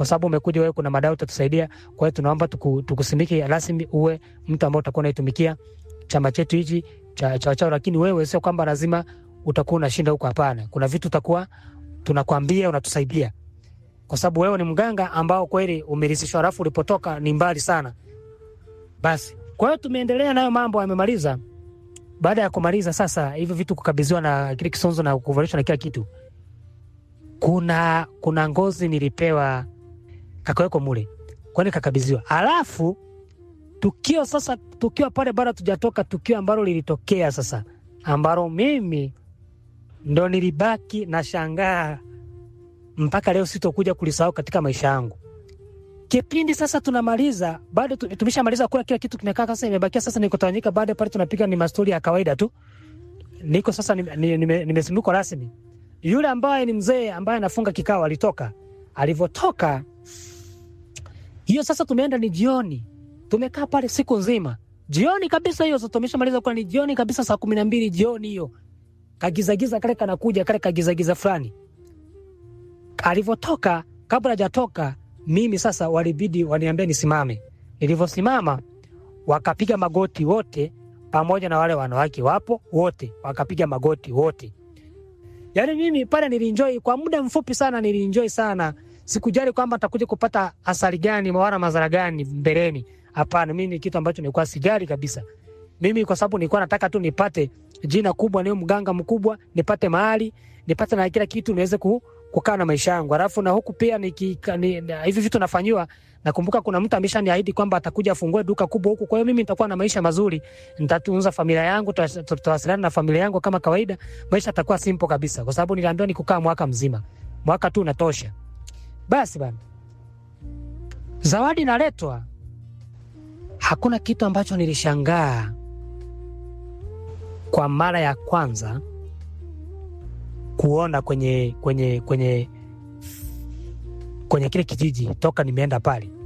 kwa sababu umekuja wewe, kuna madai utatusaidia. Kwa hiyo tunaomba tuku, tukusimike rasmi uwe mtu ambao utakuwa unaitumikia chama chetu hichi cha cha chao, lakini wewe sio kwamba lazima utakuwa unashinda huko. Hapana, kuna vitu utakuwa tunakwambia, unatusaidia kwa sababu wewe ni mganga ambao kweli umerisishwa, alafu ulipotoka ni mbali sana. Basi kwa hiyo tumeendelea nayo mambo, amemaliza. Baada ya kumaliza sasa hivyo vitu kukabidhiwa na kile kisonzo na kuvalishwa na kila kitu, kuna kuna ngozi nilipewa kakaweko mule, kwani kakabidhiwa. Alafu tukio sasa, tukio pale bado tujatoka, tukio ambalo lilitokea sasa, ambalo mimi ndo nilibaki na shangaa mpaka leo sitokuja kulisahau katika maisha yangu. Kipindi sasa tunamaliza, bado tu- tumeshamaliza kula kila kitu kimekaa, sasa imebakia sasa niko tawanyika. Baada pale tunapiga ni mastori ya kawaida tu, niko sasa nimesimikwa ni, ni, nimesimikwa rasmi. Yule ambaye ni mzee ambaye anafunga kikao alitoka, alivyotoka hiyo sasa, tumeenda ni jioni, tumekaa pale siku nzima, jioni kabisa hiyo. Sasa tumeshamaliza kula, ni jioni kabisa, saa kumi na mbili jioni hiyo, kagizagiza kale kanakuja kale kagizagiza fulani alivyotoka kabla hajatoka mimi sasa walibidi waniambie nisimame. Nilivyosimama wakapiga magoti wote, pamoja na wale wanawake wapo wote, wakapiga magoti wote. Yaani mimi pale nilienjoy kwa muda mfupi sana, nilienjoy sana. Sikujali kwamba nitakuja kupata athari gani wala madhara gani mbeleni. Hapana, mimi ni kitu ambacho nilikuwa sijali kabisa. Mimi kwa sababu nilikuwa nataka tu nipate jina kubwa, niwe mganga mkubwa, nipate mahali, nipate na kila kitu niweze ku, kukaa na maisha yangu. Alafu na huku pia niki, ni, na, hivi vitu nafanyiwa, nakumbuka kuna mtu ameshaniahidi kwamba atakuja afungue duka kubwa huku. Kwa hiyo mimi nitakuwa na maisha mazuri, nitatunza familia yangu, tuta- tutawasiliana na familia yangu kama kawaida, maisha yatakuwa simple kabisa, kwa sababu niliambiwa ni kukaa mwaka mzima, mwaka tu unatosha. Basi bana, zawadi naletwa, hakuna kitu ambacho nilishangaa kwa mara ya kwanza kuona kwenye kwenye kwenye kwenye kile kijiji toka nimeenda pale